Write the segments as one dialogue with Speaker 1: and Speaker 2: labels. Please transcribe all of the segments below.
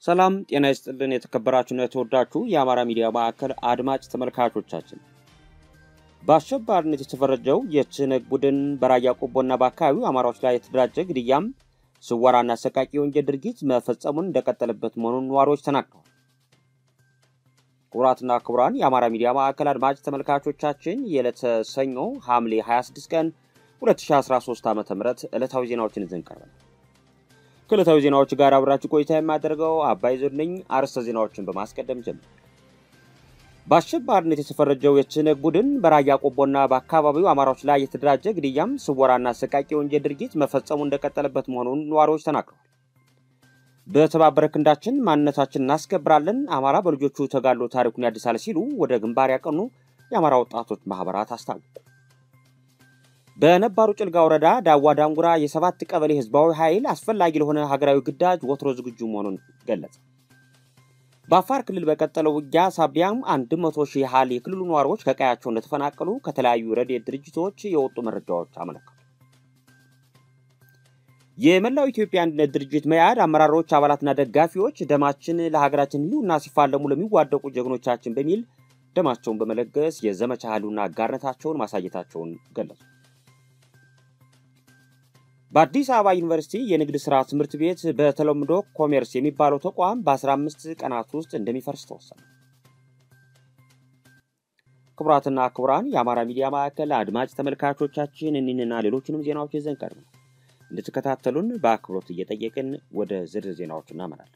Speaker 1: ሰላም ጤና ይስጥልን። የተከበራችሁና የተወዳችሁ የአማራ ሚዲያ ማዕከል አድማጭ ተመልካቾቻችን በአሸባሪነት የተፈረጀው የትህነግ ቡድን በራያ ቆቦና በአካባቢው አማራዎች ላይ የተደራጀ ግድያም፣ ስወራና አሰቃቂ የወንጀል ድርጊት መፈጸሙን እንደቀጠለበት መሆኑን ነዋሪዎች ተናግረዋል። ክቡራትና ክቡራን የአማራ ሚዲያ ማዕከል አድማጭ ተመልካቾቻችን የዕለተ ሰኞ ሐምሌ 26 ቀን 2013 ዓ ም ዕለታዊ ዜናዎችን ይዘን ቀርበናል። ከዕለታዊ ዜናዎች ጋር አብራችሁ ቆይታ የማደርገው አባይ ዞን ነኝ። አርዕስተ ዜናዎችን በማስቀደም ጀምር። በአሸባሪነት የተፈረጀው የትህነግ ቡድን በራያ ቆቦና በአካባቢው አማራዎች ላይ የተደራጀ ግድያም፣ ስወራና አሰቃቂ የወንጀል ድርጊት መፈጸሙ እንደቀጠለበት መሆኑን ነዋሪዎች ተናግረዋል። በተባበረ ክንዳችን ማንነታችን እናስከብራለን፣ አማራ በልጆቹ ተጋድሎ ታሪኩን ያድሳል ሲሉ ወደ ግንባር ያቀኑ የአማራ ወጣቶች ማህበራት አስታወቁ። በነባሩ ጭልጋ ወረዳ ዳዋ ዳንጉራ የሰባት ቀበሌ ህዝባዊ ኃይል አስፈላጊ ለሆነ ሀገራዊ ግዳጅ ወትሮ ዝግጁ መሆኑን ገለጸ። በአፋር ክልል በቀጠለው ውጊያ ሳቢያም አንድ መቶ ሺህ ያህል የክልሉ ነዋሪዎች ከቀያቸው እንደተፈናቀሉ ከተለያዩ ረድኤት ድርጅቶች የወጡ መረጃዎች አመለከቱ። የመላው ኢትዮጵያ አንድነት ድርጅት መያድ አመራሮች፣ አባላትና ደጋፊዎች ደማችን ለሀገራችን ህልውና ሲፋለሙ ለሚዋደቁ ጀግኖቻችን በሚል ደማቸውን በመለገስ የዘመቻ ህልውና አጋርነታቸውን ማሳየታቸውን ገለጹ። በአዲስ አበባ ዩኒቨርሲቲ የንግድ ሥራ ትምህርት ቤት በተለምዶ ኮሜርስ የሚባለው ተቋም በ15 ቀናት ውስጥ እንደሚፈርስ ተወሰነ። ክቡራትና ክቡራን የአማራ ሚዲያ ማዕከል አድማጭ ተመልካቾቻችን እኒህንና ሌሎችንም ዜናዎች ይዘን ቀርበናል። እንድትከታተሉን በአክብሮት እየጠየቅን ወደ ዝርዝር ዜናዎች እናመራለን።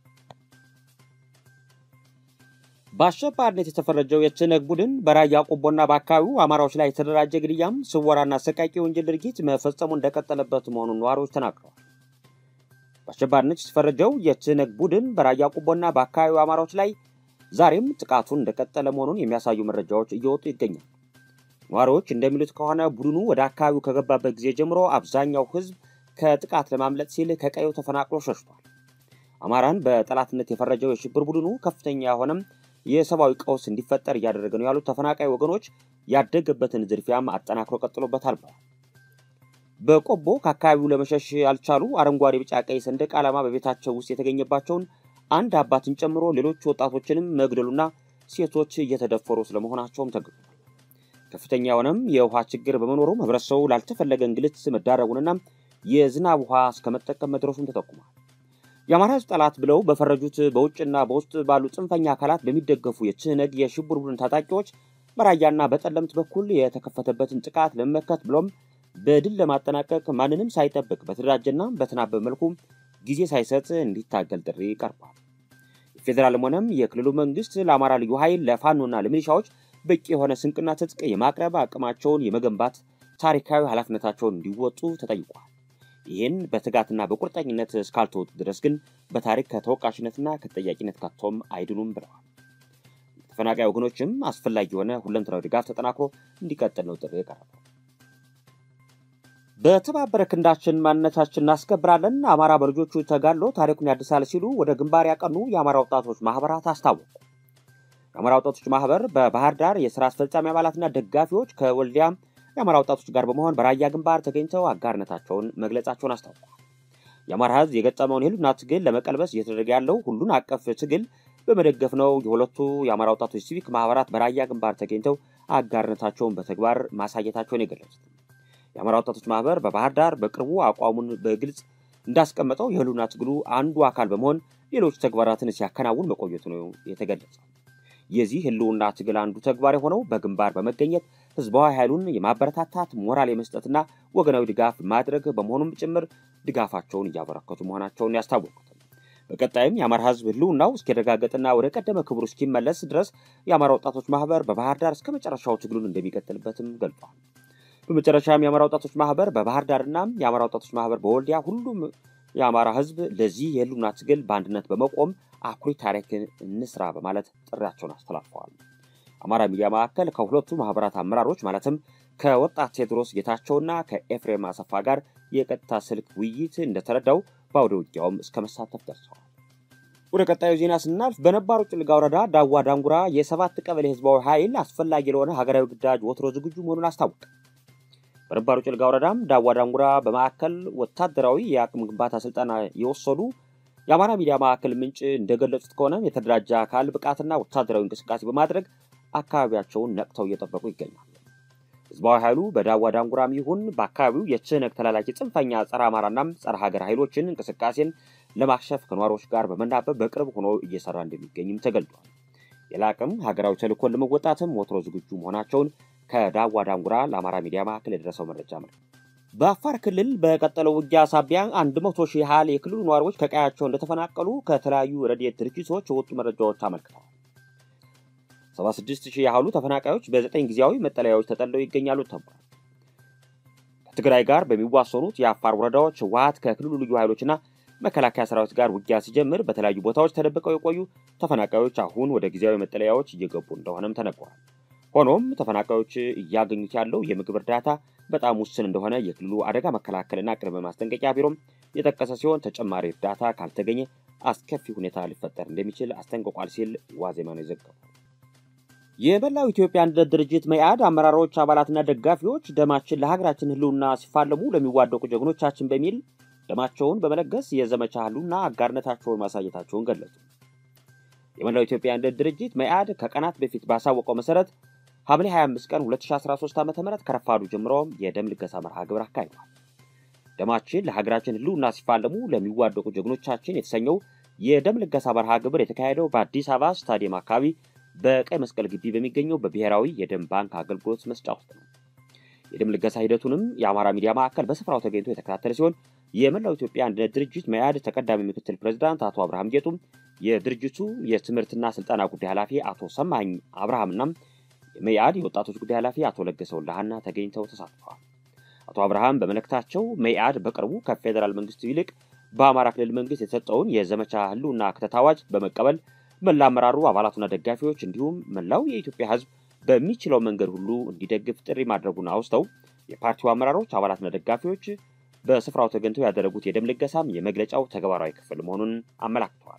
Speaker 1: በአሸባሪነት የተፈረጀው የትህነግ ቡድን በራያ ቆቦና በአካባቢው አማራዎች ላይ የተደራጀ ግድያም፣ ስወራና አሰቃቂ የወንጀል ድርጊት መፈጸሙ እንደቀጠለበት መሆኑን ነዋሪዎች ተናግረዋል። በአሸባሪነት የተፈረጀው የትህነግ ቡድን በራያ ቆቦና በአካባቢው አማራዎች ላይ ዛሬም ጥቃቱን እንደቀጠለ መሆኑን የሚያሳዩ መረጃዎች እየወጡ ይገኛል። ነዋሪዎች እንደሚሉት ከሆነ ቡድኑ ወደ አካባቢው ከገባበት ጊዜ ጀምሮ አብዛኛው ሕዝብ ከጥቃት ለማምለጥ ሲል ከቀዩ ተፈናቅሎ ሸሽቷል። አማራን በጠላትነት የፈረጀው የሽብር ቡድኑ ከፍተኛ የሆነም የሰብአዊ ቀውስ እንዲፈጠር እያደረገ ነው ያሉት ተፈናቃይ ወገኖች ያደገበትን ዝርፊያም አጠናክሮ ቀጥሎበታል ብለዋል። በቆቦ ከአካባቢው ለመሸሽ ያልቻሉ አረንጓዴ፣ ቢጫ፣ ቀይ ሰንደቅ ዓላማ በቤታቸው ውስጥ የተገኘባቸውን አንድ አባትን ጨምሮ ሌሎች ወጣቶችንም መግደሉና ሴቶች እየተደፈሩ ስለመሆናቸውም ተገልጿል። ከፍተኛ የሆነም የውሃ ችግር በመኖሩም ህብረተሰቡ ላልተፈለገ እንግልት መዳረጉንና የዝናብ ውሃ እስከ መጠቀም መድረሱም ተጠቁሟል። የአማራ ህዝብ ጠላት ብለው በፈረጁት በውጭና በውስጥ ባሉ ጽንፈኛ አካላት በሚደገፉ የትህነግ የሽብር ቡድን ታጣቂዎች በራያና በጠለምት በኩል የተከፈተበትን ጥቃት ለመመከት ብሎም በድል ለማጠናቀቅ ማንንም ሳይጠብቅ በተደራጀና በተናበበ መልኩ ጊዜ ሳይሰጥ እንዲታገል ጥሪ ቀርቧል። የፌዴራልም ሆነም የክልሉ መንግስት ለአማራ ልዩ ኃይል ለፋኖና ለሚሊሻዎች በቂ የሆነ ስንቅና ትጥቅ የማቅረብ አቅማቸውን የመገንባት ታሪካዊ ኃላፊነታቸውን እንዲወጡ ተጠይቋል። ይህን በትጋትና በቁርጠኝነት እስካልተወጡ ድረስ ግን በታሪክ ከተወቃሽነትና ከተጠያቂነት ከቶም አይድኑም ብለዋል። ተፈናቃይ ወገኖችም አስፈላጊ የሆነ ሁለንተናዊ ድጋፍ ተጠናክሮ እንዲቀጥል ነው ጥሪ የቀረበው። በተባበረ ክንዳችን ማንነታችን እናስከብራለን፣ አማራ በልጆቹ ተጋድሎ ታሪኩን ያድሳል ሲሉ ወደ ግንባር ያቀኑ የአማራ ወጣቶች ማህበራት አስታወቁ። የአማራ ወጣቶች ማህበር በባህር ዳር የስራ አስፈጻሚ አባላትና ደጋፊዎች ከወልዲያ የአማራ ወጣቶች ጋር በመሆን በራያ ግንባር ተገኝተው አጋርነታቸውን መግለጻቸውን አስታውቋል። የአማራ ሕዝብ የገጠመውን የህልውና ትግል ለመቀልበስ እየተደረገ ያለው ሁሉን አቀፍ ትግል በመደገፍ ነው የሁለቱ የአማራ ወጣቶች ሲቪክ ማህበራት በራያ ግንባር ተገኝተው አጋርነታቸውን በተግባር ማሳየታቸውን የገለጹት የአማራ ወጣቶች ማህበር በባህር ዳር በቅርቡ አቋሙን በግልጽ እንዳስቀመጠው የህልውና ትግሉ አንዱ አካል በመሆን ሌሎች ተግባራትን ሲያከናውን መቆየቱ ነው የተገለጸው። የዚህ ህልውና ትግል አንዱ ተግባር የሆነው በግንባር በመገኘት ህዝባዊ ኃይሉን የማበረታታት ሞራል የመስጠትና ወገናዊ ድጋፍ ማድረግ በመሆኑም ጭምር ድጋፋቸውን እያበረከቱ መሆናቸውን ያስታወቁት በቀጣይም የአማራ ህዝብ ህልውናው እስኪረጋገጥና ወደ ቀደመ ክብሩ እስኪመለስ ድረስ የአማራ ወጣቶች ማህበር በባህር ዳር እስከ መጨረሻው ትግሉን እንደሚቀጥልበትም ገልጿል። በመጨረሻም የአማራ ወጣቶች ማህበር በባህር ዳርና የአማራ ወጣቶች ማህበር በወልዲያ ሁሉም የአማራ ህዝብ ለዚህ የህልውና ትግል በአንድነት በመቆም አኩሪ ታሪክን እንስራ በማለት ጥሪያቸውን አስተላልፈዋል። አማራ ሚዲያ ማዕከል ከሁለቱ ማህበራት አመራሮች ማለትም ከወጣት ቴዎድሮስ ጌታቸውና ከኤፍሬም አሰፋ ጋር የቀጥታ ስልክ ውይይት እንደተረዳው በአውደ ውጊያውም እስከ መሳተፍ ደርሰዋል። ወደ ቀጣዩ ዜና ስናልፍ በነባሩ ጭልጋ ወረዳ ዳዋ ዳንጉራ የሰባት ቀበሌ ህዝባዊ ኃይል አስፈላጊ ለሆነ ሀገራዊ ግዳጅ ወትሮ ዝግጁ መሆኑን አስታወቀ። በነባሩ ጭልጋ ወረዳም ዳዋ ዳንጉራ በማዕከል ወታደራዊ የአቅም ግንባታ ስልጠና የወሰዱ የአማራ ሚዲያ ማዕከል ምንጭ እንደገለጹት ከሆነ የተደራጀ አካል ብቃትና ወታደራዊ እንቅስቃሴ በማድረግ አካባቢያቸውን ነቅተው እየጠበቁ ይገኛሉ። ህዝባዊ ኃይሉ በዳዋ ዳንጉራም ይሁን በአካባቢው የትህነግ ተላላኪ ጽንፈኛ ጸረ አማራና ጸረ ሀገር ኃይሎችን እንቅስቃሴን ለማክሸፍ ከነዋሪዎች ጋር በመናበብ በቅርብ ሆኖ እየሰራ እንደሚገኝም ተገልጧል። የላቅም ሀገራዊ ተልእኮን ለመወጣትም ወትሮ ዝግጁ መሆናቸውን ከዳዋ ዳንጉራ ለአማራ ሚዲያ ማዕከል የደረሰው መረጃ ነው። በአፋር ክልል በቀጠለው ውጊያ ሳቢያ አንድ መቶ ሺህ ያህል የክልሉ ነዋሪዎች ከቀያቸው እንደተፈናቀሉ ከተለያዩ ረድኤት ድርጅቶች የወጡ መረጃዎች አመልክተዋል። 76 ሺህ ያህሉ ተፈናቃዮች በዘጠኝ ጊዜያዊ መጠለያዎች ተጠልለው ይገኛሉ ተብሏል። ከትግራይ ጋር በሚዋሰኑት የአፋር ወረዳዎች ህወሓት ከክልሉ ልዩ ኃይሎችና መከላከያ ሰራዊት ጋር ውጊያ ሲጀምር በተለያዩ ቦታዎች ተደብቀው የቆዩ ተፈናቃዮች አሁን ወደ ጊዜያዊ መጠለያዎች እየገቡ እንደሆነም ተነግሯል። ሆኖም ተፈናቃዮች እያገኙት ያለው የምግብ እርዳታ በጣም ውስን እንደሆነ የክልሉ አደጋ መከላከልና ቅድመ ማስጠንቀቂያ ቢሮም የጠቀሰ ሲሆን ተጨማሪ እርዳታ ካልተገኘ አስከፊ ሁኔታ ሊፈጠር እንደሚችል አስጠንቅቋል ሲል ዋዜማ ነው የዘገበው። የመላው ኢትዮጵያ አንድነት ድርጅት መኢአድ አመራሮች፣ አባላትና ደጋፊዎች ደማችን ለሀገራችን ህልውና ሲፋለሙ ለሚዋደቁ ጀግኖቻችን በሚል ደማቸውን በመለገስ የዘመቻ ህልውና አጋርነታቸውን ማሳየታቸውን ገለጹ። የመላው ኢትዮጵያ አንድነት ድርጅት መኢአድ ከቀናት በፊት ባሳወቀው መሰረት ሐምሌ 25 ቀን 2013 ዓ ም ከረፋዱ ጀምሮ የደም ልገሳ መርሃ ግብር አካሂዷል። ደማችን ለሀገራችን ህልውና ሲፋለሙ ለሚዋደቁ ጀግኖቻችን የተሰኘው የደም ልገሳ መርሃ ግብር የተካሄደው በአዲስ አበባ ስታዲየም አካባቢ በቀይ መስቀል ግቢ በሚገኘው በብሔራዊ የደም ባንክ አገልግሎት መስጫ ውስጥ ነው። የደም ልገሳ ሂደቱንም የአማራ ሚዲያ ማዕከል በስፍራው ተገኝቶ የተከታተለ ሲሆን የመላው ኢትዮጵያ አንድነት ድርጅት መኢአድ ተቀዳሚ ምክትል ፕሬዚዳንት አቶ አብርሃም ጌጡም፣ የድርጅቱ የትምህርትና ስልጠና ጉዳይ ኃላፊ አቶ ሰማኝ አብርሃምና የመኢአድ የወጣቶች ጉዳይ ኃላፊ አቶ ለገሰ ወልደሃና ተገኝተው ተሳትፈዋል። አቶ አብርሃም በመልእክታቸው መኢአድ በቅርቡ ከፌዴራል መንግስቱ ይልቅ በአማራ ክልል መንግስት የተሰጠውን የዘመቻ ህልውና ክተት አዋጅ በመቀበል መላ አመራሩ አባላቱና ደጋፊዎች እንዲሁም መላው የኢትዮጵያ ህዝብ በሚችለው መንገድ ሁሉ እንዲደግፍ ጥሪ ማድረጉን አውስተው የፓርቲው አመራሮች አባላትና ደጋፊዎች በስፍራው ተገኝተው ያደረጉት የደም ልገሳም የመግለጫው ተግባራዊ ክፍል መሆኑን አመላክተዋል።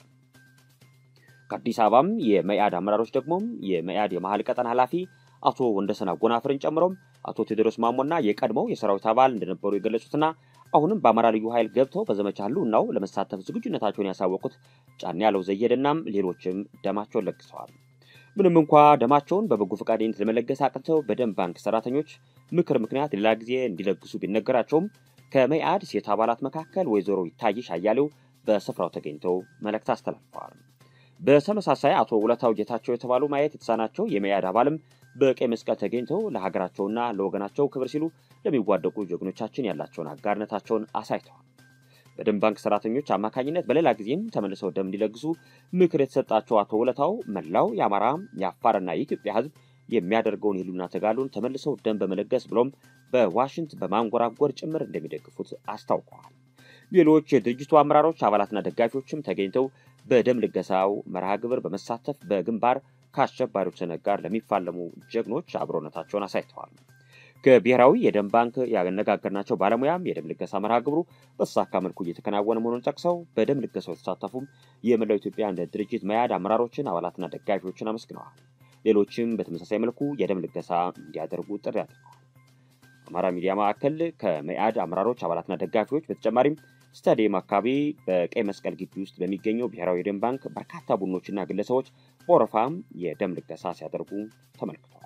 Speaker 1: ከአዲስ አበባም የመኢአድ አመራሮች ደግሞም የመኢአድ የመሀል ቀጠና ኃላፊ አቶ ወንደሰን አጎናፍርን ጨምሮም አቶ ቴዎድሮስ ማሞና የቀድሞው የሰራዊት አባል እንደነበሩ የገለጹትና አሁንም በአማራ ልዩ ኃይል ገብተው በዘመቻ ህልውናው ለመሳተፍ ዝግጁነታቸውን ያሳወቁት ጫን ያለው ዘየድናም ሌሎችም ደማቸውን ለግሰዋል። ምንም እንኳ ደማቸውን በበጎ ፈቃደኝነት ለመለገስ አቅንተው በደም ባንክ ሰራተኞች ምክር ምክንያት ሌላ ጊዜ እንዲለግሱ ቢነገራቸውም ከመኢአድ ሴት አባላት መካከል ወይዘሮ ይታይሽ አያሌው በስፍራው ተገኝተው መልእክት አስተላልፈዋል። በተመሳሳይ አቶ ውለታው ጌታቸው የተባሉ ማየት የተሳናቸው የመኢአድ አባልም በቀይ መስቀል ተገኝተው ለሀገራቸውና ለወገናቸው ክብር ሲሉ ለሚዋደቁ ጀግኖቻችን ያላቸውን አጋርነታቸውን አሳይተዋል። በደም ባንክ ሰራተኞች አማካኝነት በሌላ ጊዜም ተመልሰው ደም እንዲለግሱ ምክር የተሰጣቸው አቶ ውለታው መላው የአማራ የአፋርና የኢትዮጵያ ህዝብ የሚያደርገውን የህልውና ተጋድሎን ተመልሰው ደም በመለገስ ብሎም በዋሽንት በማንጎራጎር ጭምር እንደሚደግፉት አስታውቀዋል። ሌሎች የድርጅቱ አመራሮች አባላትና ደጋፊዎችም ተገኝተው በደም ልገሳው መርሃ ግብር በመሳተፍ በግንባር ከአሸባሪዎች ሰነግ ጋር ለሚፋለሙ ጀግኖች አብሮነታቸውን አሳይተዋል። ከብሔራዊ የደም ባንክ ያነጋገርናቸው ባለሙያም የደም ልገሳ መርሃ ግብሩ በተሳካ መልኩ እየተከናወነ መሆኑን ጠቅሰው በደም ልገሳው የተሳተፉም የመላው ኢትዮጵያ አንድነት ድርጅት መኢአድ አመራሮችን አባላትና ደጋፊዎችን አመስግነዋል። ሌሎችም በተመሳሳይ መልኩ የደም ልገሳ እንዲያደርጉ ጥሪ አድርገዋል። አማራ ሚዲያ ማዕከል ከመኢአድ አመራሮች አባላትና ደጋፊዎች በተጨማሪም ስታዲየም አካባቢ በቀይ መስቀል ግቢ ውስጥ በሚገኘው ብሔራዊ የደም ባንክ በርካታ ቡድኖችና ግለሰቦች በወረፋም የደም ልገሳ ሲያደርጉ ተመልክተዋል።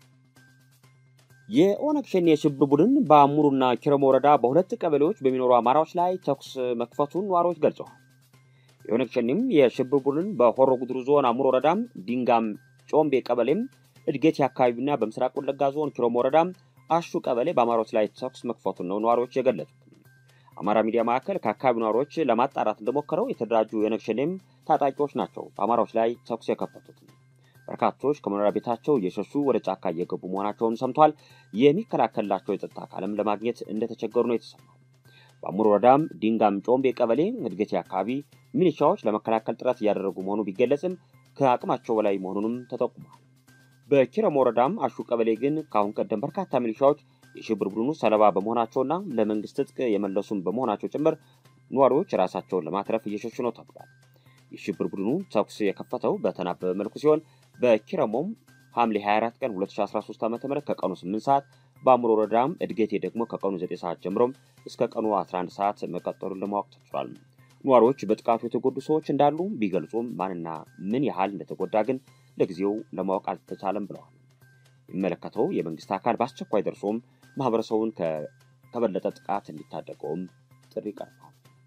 Speaker 1: የኦነግ ሸኔ የሽብር ቡድን በአሙሩና ኪረም ወረዳ በሁለት ቀበሌዎች በሚኖሩ አማራዎች ላይ ተኩስ መክፈቱን ነዋሪዎች ገልጸዋል። የኦነግ ሸኔም የሽብር ቡድን በሆሮ ጉድሩ ዞን አሙር ወረዳም ዲንጋም ጮምቤ ቀበሌም እድጌት አካባቢና በምስራቅ ወለጋ ዞን ኪሮም ወረዳም አሹ ቀበሌ በአማራዎች ላይ ተኩስ መክፈቱን ነው ነዋሪዎች የገለጹት። አማራ ሚዲያ ማዕከል ከአካባቢው ነዋሪዎች ለማጣራት እንደሞከረው የተደራጁ የኦነግ ሸኔም ታጣቂዎች ናቸው በአማራዎች ላይ ተኩስ የከፈቱት። በርካቶች ከመኖሪያ ቤታቸው እየሸሹ ወደ ጫካ እየገቡ መሆናቸውን ሰምቷል። የሚከላከልላቸው የጸጥታ አካልም ለማግኘት እንደተቸገሩ ነው የተሰማው። በአሙር ወረዳም ዲንጋም ጮምቤ ቀበሌ እድገቴ አካባቢ ሚሊሻዎች ለመከላከል ጥረት እያደረጉ መሆኑ ቢገለጽም ከአቅማቸው በላይ መሆኑንም ተጠቁሟል። በኪረም ወረዳም አሹ ቀበሌ ግን ከአሁን ቀደም በርካታ ሚሊሻዎች የሽብር ቡድኑ ሰለባ በመሆናቸውና ለመንግስት ትጥቅ የመለሱም በመሆናቸው ጭምር ነዋሪዎች ራሳቸውን ለማትረፍ እየሸሹ ነው ተብሏል። የሽብር ቡድኑ ተኩስ የከፈተው በተናበበ መልኩ ሲሆን በኪረሞም ሐምሌ 24 ቀን 2013 ዓ ም ከቀኑ 8 ሰዓት በአእምሮ ወረዳም እድገቴ ደግሞ ከቀኑ 9 ሰዓት ጀምሮም እስከ ቀኑ 11 ሰዓት መቀጠሉን ለማወቅ ተችሏል። ነዋሪዎች በጥቃቱ የተጎዱ ሰዎች እንዳሉ ቢገልጹም ማንና ምን ያህል እንደተጎዳ ግን ለጊዜው ለማወቅ አልተቻለም ብለዋል። የሚመለከተው የመንግስት አካል በአስቸኳይ ደርሶም ማህበረሰቡን ከበለጠ ጥቃት እንዲታደገውም ጥሪ ቀርቧል።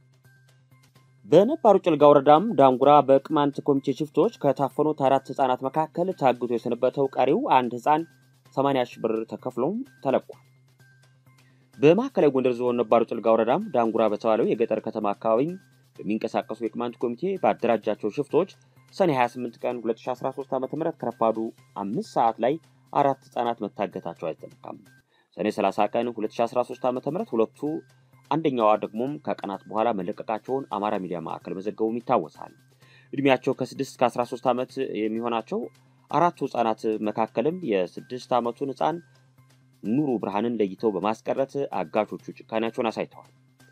Speaker 1: በነባሩ ጭልጋ ወረዳም ዳንጉራ በቅማንት ኮሚቴ ሽፍቶች ከታፈኑት አራት ህጻናት መካከል ታግቶ የሰነበተው ቀሪው አንድ ህፃን 80 ሺህ ብር ተከፍሎም ተለቋል። በማዕከላዊ ጎንደር ዞን ነባሩ ጭልጋ ወረዳም ዳንጉራ በተባለው የገጠር ከተማ አካባቢ በሚንቀሳቀሱ የቅማንት ኮሚቴ ባደራጃቸው ሽፍቶች ሰኔ 28 ቀን 2013 ዓ ም ከረፋዱ አምስት ሰዓት ላይ አራት ህጻናት መታገታቸው አይዘነጋም። ሰኔ 30 ቀን 2013 ዓ ም ሁለቱ አንደኛዋ ደግሞም ከቀናት በኋላ መለቀቃቸውን አማራ ሚዲያ ማዕከል መዘገቡም ይታወሳል። እድሜያቸው ከ6 እስከ 13 ዓመት የሚሆናቸው አራቱ ህጻናት መካከልም የስድስት ዓመቱን ህፃን ኑሩ ብርሃንን ለይተው በማስቀረት አጋቾቹ ጭካኔያቸውን አሳይተዋል።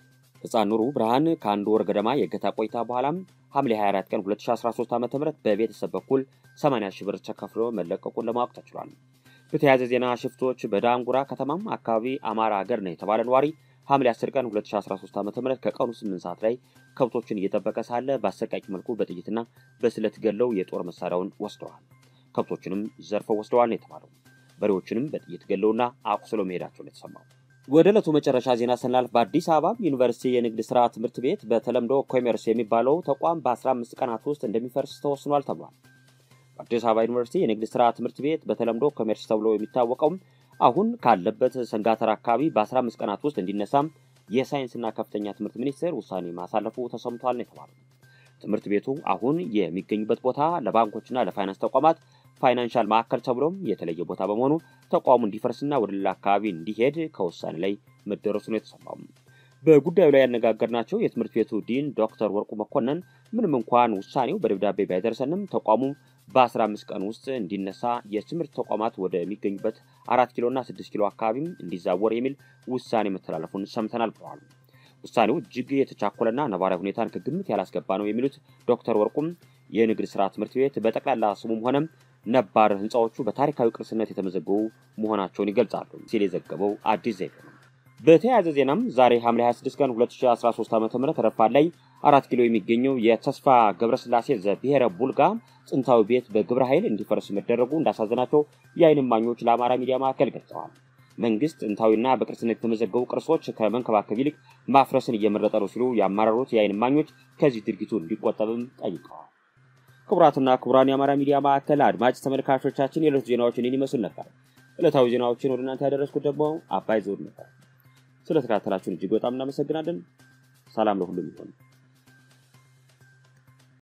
Speaker 1: ህፃን ኑሩ ብርሃን ከአንድ ወር ገደማ የእገታ ቆይታ በኋላም ሐምሌ 24 ቀን 2013 ዓ ም በቤተሰብ በኩል 80 ሺህ ብር ተከፍሎ መለቀቁን ለማወቅ ተችሏል። በተያያዘ ዜና ሽፍቶች በዳንጉራ ከተማም አካባቢ አማራ ሀገር ነው የተባለ ነዋሪ ሐምሌ 10 ቀን 2013 ዓ ም ከቀኑ 8 ሰዓት ላይ ከብቶችን እየጠበቀ ሳለ በአሰቃቂ መልኩ በጥይትና በስለት ገለው የጦር መሳሪያውን ወስደዋል። ከብቶችንም ዘርፈው ወስደዋል ነው የተባለው። በሬዎችንም በጥይት ገለውና አቁስለው መሄዳቸው ነው የተሰማው። ወደ ዕለቱ መጨረሻ ዜና ስናልፍ በአዲስ አበባ ዩኒቨርሲቲ የንግድ ሥራ ትምህርት ቤት በተለምዶ ኮሜርስ የሚባለው ተቋም በ15 ቀናት ውስጥ እንደሚፈርስ ተወስኗል ተብሏል። በአዲስ አበባ ዩኒቨርሲቲ የንግድ ሥራ ትምህርት ቤት በተለምዶ ኮሜርስ ተብሎ የሚታወቀው አሁን ካለበት ሰንጋተራ አካባቢ በ15 ቀናት ውስጥ እንዲነሳም የሳይንስና ከፍተኛ ትምህርት ሚኒስቴር ውሳኔ ማሳለፉ ተሰምቷል ነው የተባለው። ትምህርት ቤቱ አሁን የሚገኙበት ቦታ ለባንኮችና ለፋይናንስ ተቋማት ፋይናንሻል ማዕከል ተብሎም የተለየ ቦታ በመሆኑ ተቋሙ እንዲፈርስና ወደ ሌላ አካባቢ እንዲሄድ ከውሳኔ ላይ መደረሱ ነው የተሰማው። በጉዳዩ ላይ ያነጋገርናቸው የትምህርት ቤቱ ዲን ዶክተር ወርቁ መኮንን ምንም እንኳን ውሳኔው በደብዳቤ ባይደርሰንም ተቋሙ በ15 ቀን ውስጥ እንዲነሳ የትምህርት ተቋማት ወደሚገኙበት አራት ኪሎና ስድስት ኪሎ አካባቢም እንዲዛወር የሚል ውሳኔ መተላለፉን ሰምተናል ብለዋል። ውሳኔው እጅግ የተቻኮለና ነባራዊ ሁኔታን ከግምት ያላስገባ ነው የሚሉት ዶክተር ወርቁም የንግድ ሥራ ትምህርት ቤት በጠቅላላ ስሙም ሆነም ነባር ህንፃዎቹ በታሪካዊ ቅርስነት የተመዘገቡ መሆናቸውን ይገልጻሉ ሲል የዘገበው አዲስ ዘይቤ ነው። በተያያዘ ዜናም ዛሬ ሐምሌ 26 ቀን 2013 ዓ ም ረፋድ ላይ አራት ኪሎ የሚገኘው የተስፋ ገብረስላሴ ዘብሔረ ቡልጋ ጥንታዊ ቤት በግብረ ኃይል እንዲፈርስ መደረጉ እንዳሳዘናቸው የዓይን እማኞች ለአማራ ሚዲያ ማዕከል ገልጸዋል። መንግስት ጥንታዊና በቅርስነት የተመዘገቡ ቅርሶች ከመንከባከብ ይልቅ ማፍረስን እየመረጠ ነው ሲሉ ያማረሩት የዓይን እማኞች ከዚህ ድርጊቱ እንዲቆጠብም ጠይቀዋል። ክቡራትና ክቡራን የአማራ ሚዲያ ማዕከል አድማጭ ተመልካቾቻችን የዕለቱ ዜናዎችን ይህን ይመስል ነበር። ዕለታዊ ዜናዎችን ወደ እናንተ ያደረስኩት ደግሞ አባይ ዘውድ ነበር። ስለተከታተላችሁን እጅግ በጣም እናመሰግናለን። ሰላም ለሁሉም ይሆን።